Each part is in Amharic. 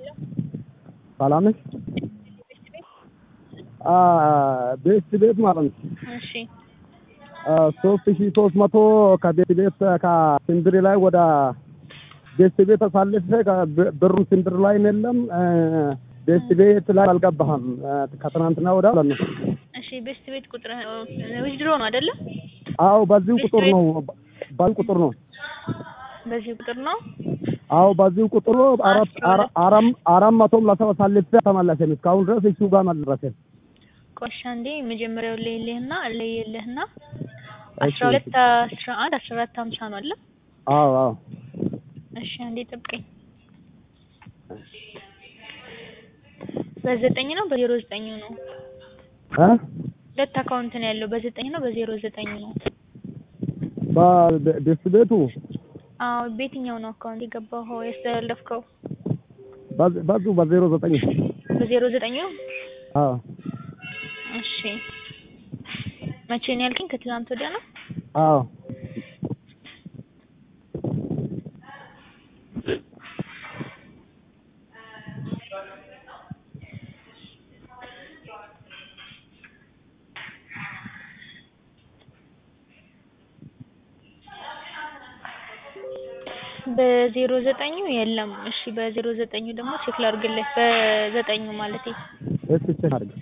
ሰላም ነሽ? ቤት ቤት ማለት ነው። እሺ ሶስት ሺ ሶስት መቶ ከቤት ቤት ከስንድሪ ላይ ወደ ቤት ቤት አሳልፌ ብሩን ስንድር ላይ የለም ቤት ቤት ላይ አልገባህም። ከትናንትና ወደ ማለት ነው። እሺ ቤስት ቤት ቁጥር ዊዝድሮ ነው አይደለ? አዎ በዚሁ ቁጥር ነው። በዚሁ ቁጥር ነው። በዚህ ቁጥር ነው። አዎ በዚሁ ቁጥር ነው። አራት አራት አራት መቶም ለሰው አሳልፌ ተመለሰም እስካሁን ድረስ እሱ ጋር አልደረሰም። ቆሻ እንዴ መጀመሪያው ለይልህና ለይልህና አስራ ሁለት አስራ አንድ አስራ አራት ሀምሳ ነው አለ። አዎ አዎ እሺ አንዴ ጠብቀኝ። በዘጠኝ ነው በዜሮ ዘጠኝ ነው። እ ሁለት አካውንት ነው ያለው በዘጠኝ ነው በዜሮ ዘጠኝ ነው። በቤት ቤቱ አዎ በየትኛው ነው አካውንት የገባው ያስተላለፍከው? በዙ በዜሮ ዘጠኝ በዜሮ ዘጠኝ ነው። አዎ እሺ መቼ ነው ያልከኝ? ከትላንት ወዲያ ነው። አዎ በዜሮ ዘጠኙ የለም። እሺ በዜሮ ዘጠኙ ደግሞ ቼክ ላድርግልህ። በዘጠኙ ማለቴ እሺ ቼክ አድርግ።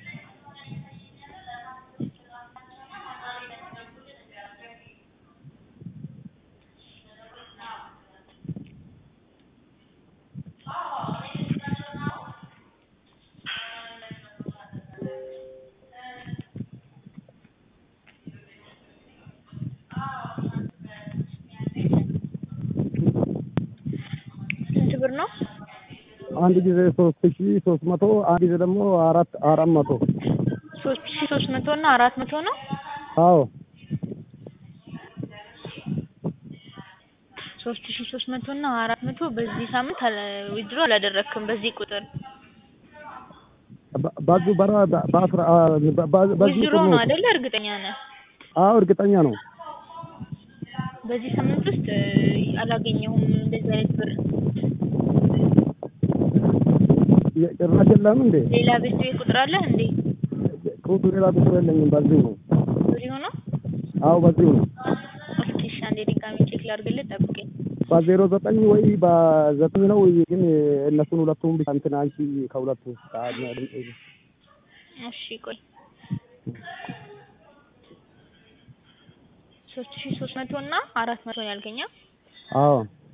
ስንት ብር ነው? አንድ ጊዜ ሶስት ሺ ሶስት መቶ አንድ ጊዜ ደግሞ አራት አራት መቶ ሶስት ሺ ሶስት መቶ እና አራት መቶ ነው። አዎ ሶስት ሺ ሶስት መቶ እና አራት መቶ በዚህ ሳምንት ዊድሮ አላደረክም በዚህ ቁጥር ባዙ በራ በአስራ በዚህ ዊድሮ ነው አይደለ? እርግጠኛ ነህ? አዎ እርግጠኛ ነው። በዚህ ሳምንት ውስጥ አላገኘሁም እንደዚህ አይነት ብር። ጭራሽ የለም እንዴ? ሌላ ቤት ቤት ቁጥር አለህ እንዴ? ቁጥር ሌላ ቁጥር የለኝም። በዚሁ ነው። በዚሁ ነው? አዎ በዚሁ ነው። እስኪ እሺ አንዴ ድጋሚ ቼክ ላድርግልህ፣ ጠብቀኝ። በዜሮ ዘጠኝ ወይ በዘጠኝ ነው ግን እነሱን ሁለቱም ብቻ እንትን አንቺ ከሁለቱ እሺ ቆይ ሶስት ሺ ሶስት መቶ እና አራት መቶ ነው ያልከኛ? አዎ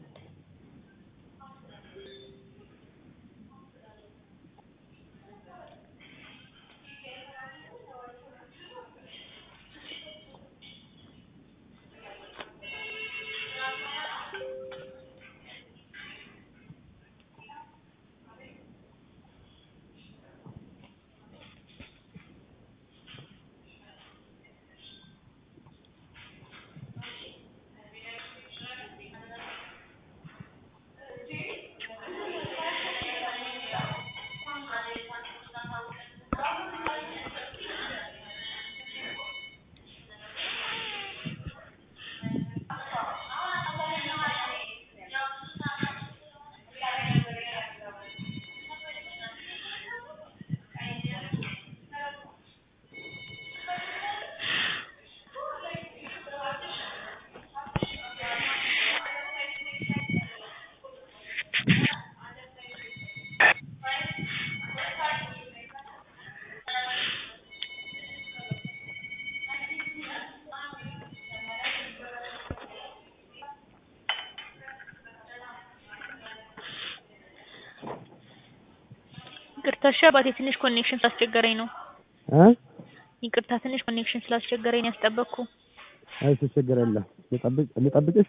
ይቅርታ እሺ አባቴ ትንሽ ኮኔክሽን ስላስቸገረኝ ነው። እ ይቅርታ ትንሽ ኮኔክሽን ስላስቸገረኝ ነው ያስጠበቅኩ። እሺ ችግር የለም። ልጠብቅ ልጠብቅሽ?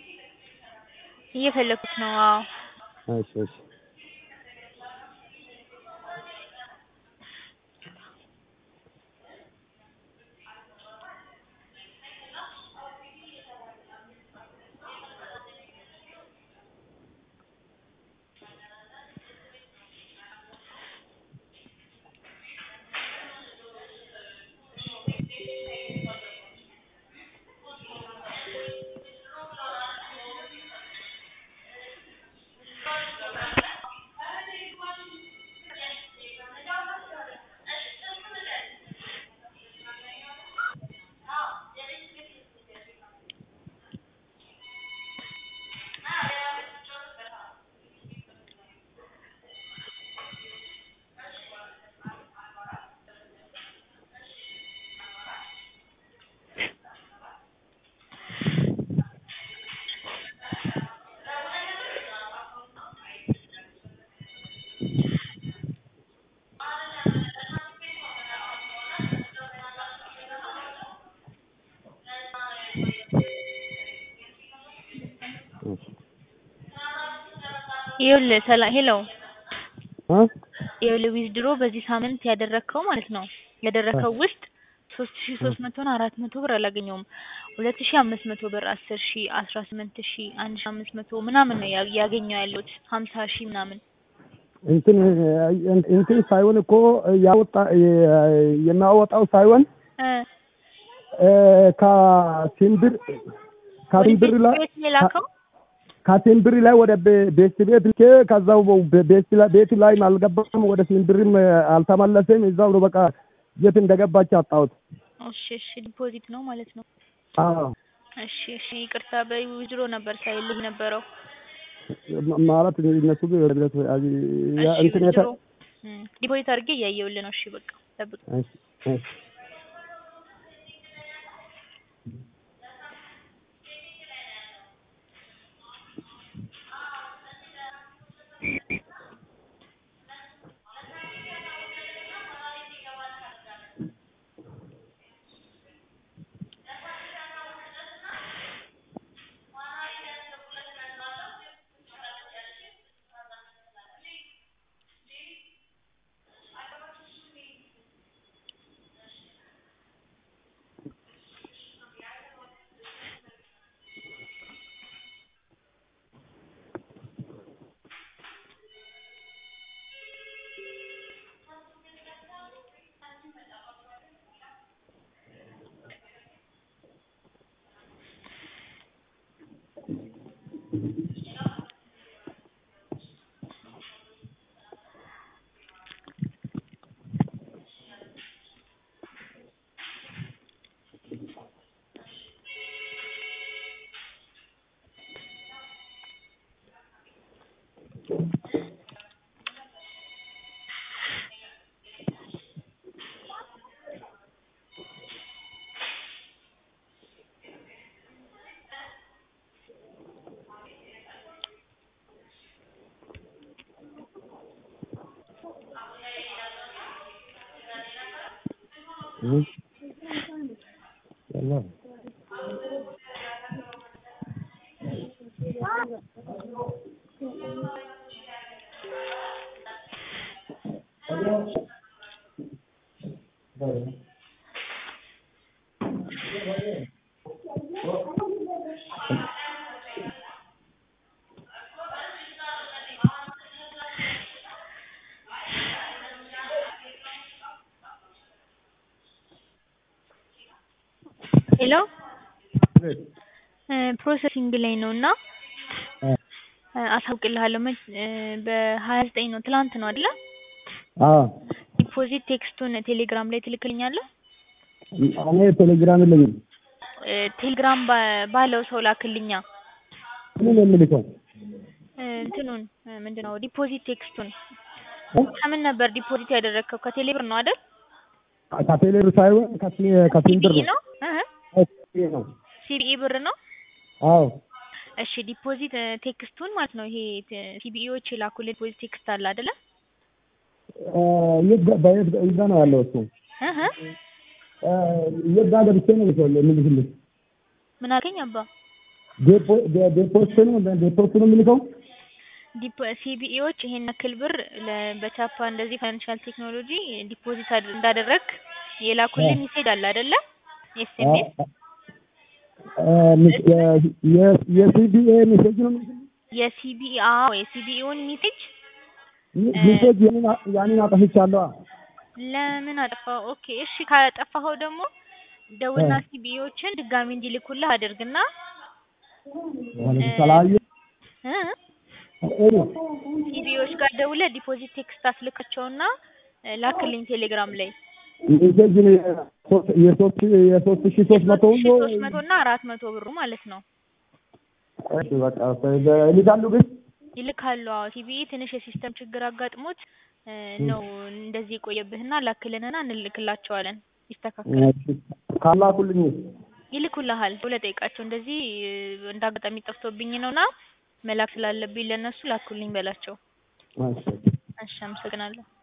እየፈለኩት ነው። አዎ እሺ እሺ ይኸውልህ ሰላ ሄሎ እ ይኸውልህ ዊዝድሮ በዚህ ሳምንት ያደረግከው ማለት ነው ያደረግከው ውስጥ ሶስት ሺ ሶስት መቶ እና አራት መቶ ብር አላገኘሁም። ሁለት ሺ አምስት መቶ ብር አስር ሺ አስራ ስምንት ሺ አንድ ሺ አምስት መቶ ምናምን ነው ያ- ያገኘው ያለሁት ሀምሳ ሺ ምናምን እንትን እንትን ሳይሆን እኮ ያወጣ የሚያወጣው ሳይሆን እ እ ከሲምብር ከሲምብር ላይ ቤት ነው የላከው ከሲምብር ላይ ወደ ቤ- ቤት ቤት ልኬ ከዛው በ- ቤት ላይ ቤት ላይ አልገባም፣ ወደ ሲምብርም አልተመለሰም። እዛው ነው በቃ የት እንደገባች አጣሁት። እሺ እሺ ዲፖዚት ነው ማለት ነው አዎ እሺ እሺ ይቅርታ በዊዝድሮ ነበር ሳይልኝ ነበረው ማለት እነሱ ግን እሺ እንትን የተ ዊዝድሮ እም፣ ዲፖዚት አድርጌ እያየሁልህ ነው እሺ በቃ ጠብቅ እሺ እሺ እህ ያላ ሄሎ እ ፕሮሰሲንግ ላይ ነው እና እ አሳውቅልሃለሁ መች እ በሀያ ዘጠኝ ነው ትላንት ነው አይደለ አዎ ዲፖዚት ቴክስቱን ቴሌግራም ላይ ትልክልኛለህ እኔ ቴሌግራም የለኝም። እ ቴሌግራም ባ- ባለው ሰው ላክልኛ ምን የምልከው እ እንትኑን እ ምንድን ነው ዲፖዚት ቴክስቱን እ? ከምን ነበር ዲፖዚት ያደረግከው ከቴሌ ብር ነው አይደል ከቴሌብር ሳይሆን ከሲ- ከሲምብር ሲቢኢ ነው ነው እህ ከሲቢኢ ነው። ሲቢኢ ብር ነው አዎ እሺ ዲፖዚት እ ቴክስቱን ማለት ነው ይሄ ት- ሲቢኢዎች የላኩልህ ዲፖዚት ቴክስት አለ አይደለ እ የት ጋ- በየት ጋ- እዛ ነው ያለው እሱ እህ እ የት ጋር ገብቼ ነው የምልክልህ የምልክልህ ምን አልከኝ አባ ዴፖ ዴ- ዴፖስት ነው ዴፖስት ነው የምልከው ዲፖ ሲቢኢዎች ይሄን ያክል ብር ለ- በቻፓ እንደዚህ ፋይናንሻል ቴክኖሎጂ ዲፖዚት አድ- እንዳደረግ የላኩልህ ሜሴጅ አለ አይደለ ኤስኤምኤስ የሲቢኤ ሜሴጅ ነው የምልክልህ የሲቢኢ አዎ የሲቢኢውን ሜሴጅ ሜሴጅ ያንን አ- ያንን አጠፍቻለሁ። ለምን አጠፋው? ኦኬ እሺ ካጠፋኸው ደግሞ ደውልና ሲቢኢዎችን ድጋሚ እንዲልኩልህ አድርግና ተለያዩ እ ሲቢኢዎች ጋር ደውለህ ዲፖዚት ቴክስት አስልካቸውና እ ላክልኝ ቴሌግራም ላይ ሜሴጅ የሶስት የሶስት የሶስት ሺህ ሶስት መቶ ሺ ሶስት መቶ እና አራት መቶ ብሩ ማለት ነው እሺ በቃ ይልካሉ ግን ይልካሉ። አዎ ሲቢኢ ትንሽ የሲስተም ችግር አጋጥሞት እ ነው እንደዚህ የቆየብህና ላክልንና እንልክላቸዋለን ይስተካከላል። ካላኩልኝ ይልኩልሃል ብለህ ጠይቃቸው። እንደዚህ እ እንደ አጋጣሚ ጠፍቶብኝ ነውና መላክ ስላለብኝ ለእነሱ ላኩልኝ በላቸው። እሺ እሺ አመሰግናለሁ።